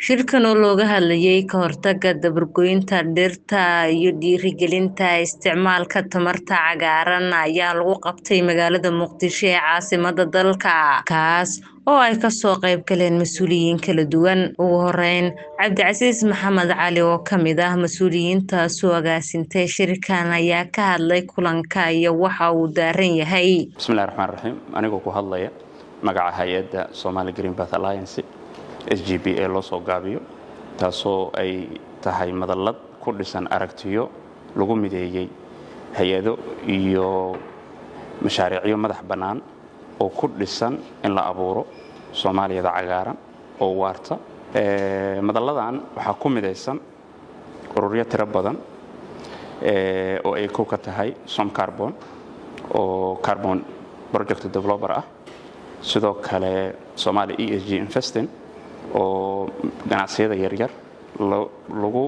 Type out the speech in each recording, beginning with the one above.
shirkan oo looga hadlayay ka hortagga dabargoynta dhirta iyo dhiirigelinta isticmaalka tamarta cagaaran ayaa lagu qabtay magaalada muqdisho ee caasimada dalka kaas oo ay kasoo qayb galeen mas-uuliyiin kala duwan ugu horeyn cabdicasiis maxamed cali oo kamid ah mas-uuliyiinta soo agaasintay shirkan ayaa ka hadlay kulanka iyo waxa uu daaran yahay bismillahi raxmaan raxiim anigoo ku hadlaya magaca hay-adda somali green bath alliance s g b ee loo soo gaabiyo taasoo ay tahay madallad ku dhisan aragtiyo lagu mideeyey hay-ado iyo mashaariicyo madax bannaan oo ku dhisan in la abuuro soomaaliyada cagaaran oo waarta madalladan waxaa ku midaysan ururyo tiro badan oo ay kow ka tahay som carbon oo carbon project developer ah sidoo kale somalia e s g investing oo ganacsiyada yaryar lagu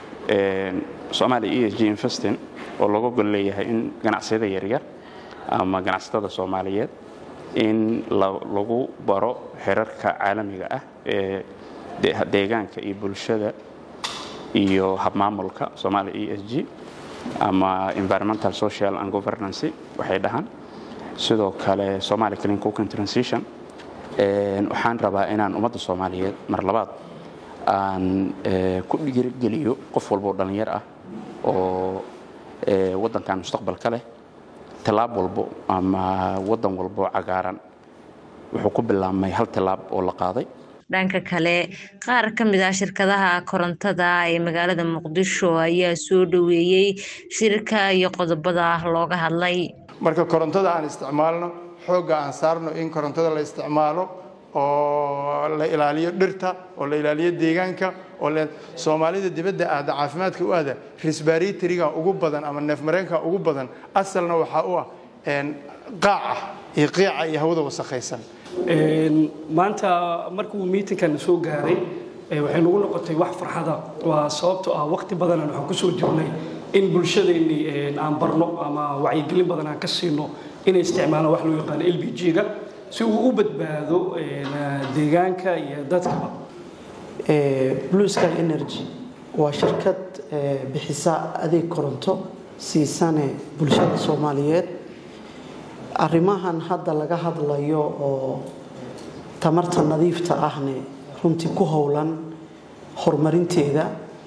somalia e s g investing oo laga gol leeyahay in ganacsiyada yaryar ama ganacsatada soomaaliyeed in lagu baro xerarka caalamiga ah ee deegaanka iyo bulshada iyo habmaamulka somalia e s g ama environmental social and governancy waxay dhahaan sidoo kale somalia clean cooking transition waxaan rabaa inaan ummadda soomaaliyeed mar labaad aan ku dhiirigeliyo qof walboo dhallinyar ah oo waddankan mustaqbalka leh tallaab walbo ama waddan walbo cagaaran wuxuu ku bilaabmay hal tallaab oo la qaaday dhanka kale qaar ka mid ah shirkadaha korontada ee magaalada muqdisho ayaa soo dhoweeyey shirka iyo qodobada looga hadlay marka korontada aan isticmaalno xoogga aan saarno in korontada la isticmaalo oo la ilaaliyo dhirta oo la ilaaliyo deegaanka oo soomaalida dibadda aada caafimaadka u aada risbaritriga ugu badan ama neefmareenka ugu badan asalna waxaa u ah qaaca iyo qiica iyo hawada wasakhaysan maanta markuu miitinkan soo gaaray waxay nagu noqotay wax farxada waa sababto ah waqti badanan waxaan kusoo jirnay in bulshadeenni aan barno ama wacyigelin badan aan ka siino inay isticmaalaan wax loo yaqaano l b g-ga si uu u badbaado deegaanka iyo dadkaba blue sky energy waa shirkad bixisa adeeg koronto siisane bulshada soomaaliyeed arrimahan hadda laga hadlayo oo tamarta nadiifta ahne runtii ku howlan horumarinteeda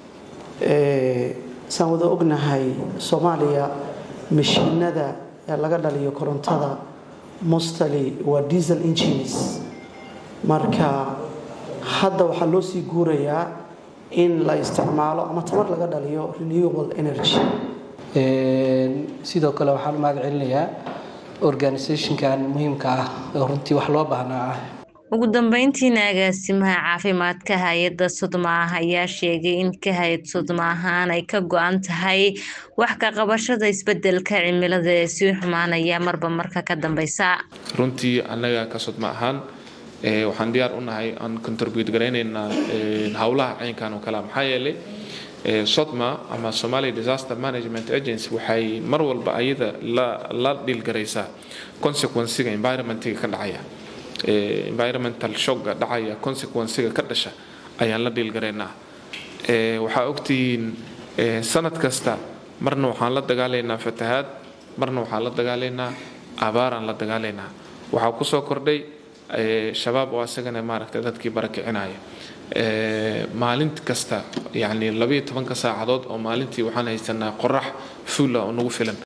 saan wada ognahay soomaaliya mashiinada ee laga dhaliyo korontada mostly waa diesel engines marka hadda waxaa loo sii guurayaa in la isticmaalo ama tamar laga dhaliyo renewable energy sidoo kale waxaan mahad celinayaa organisationkan muhiimka ah oo runtii wax loo baahnaa ah ugu dambeyntiina agaasimaha caafimaadka hay-adda sodmaah ayaa sheegay in ka hay-ad sodma ahaan ay ka go-an tahay wax ka qabashada isbedelka cimilada ee sii xumaanaya marba marka ka dambeysa runtii annaga ka sodma ahaan waxaan diyaar u nahay aan contribute garaynaynaa howlaha caynkan oo kale maxaa yeelay sodma ama somalia disaster management agency waxay mar walba ayada la dhiilgaraysaa consequenciga environmentiga ka dhacaya environmental shocka dhacaya consequenciga ka dhasha ayaan la dhiilgaraynaa waxaa ogtihiin sanad kasta marna waxaan la dagaalaynaa fatahaad marna waxaan la dagaalaynaa abaaraan la dagaalaynaa waxaa kusoo kordhay shabaab oo asagana maaragtay dadkii barakicinaya maalin kasta yacni labayo tobanka saacadood oo maalintii waxaan haysanaa qorax fuula oo nagu filan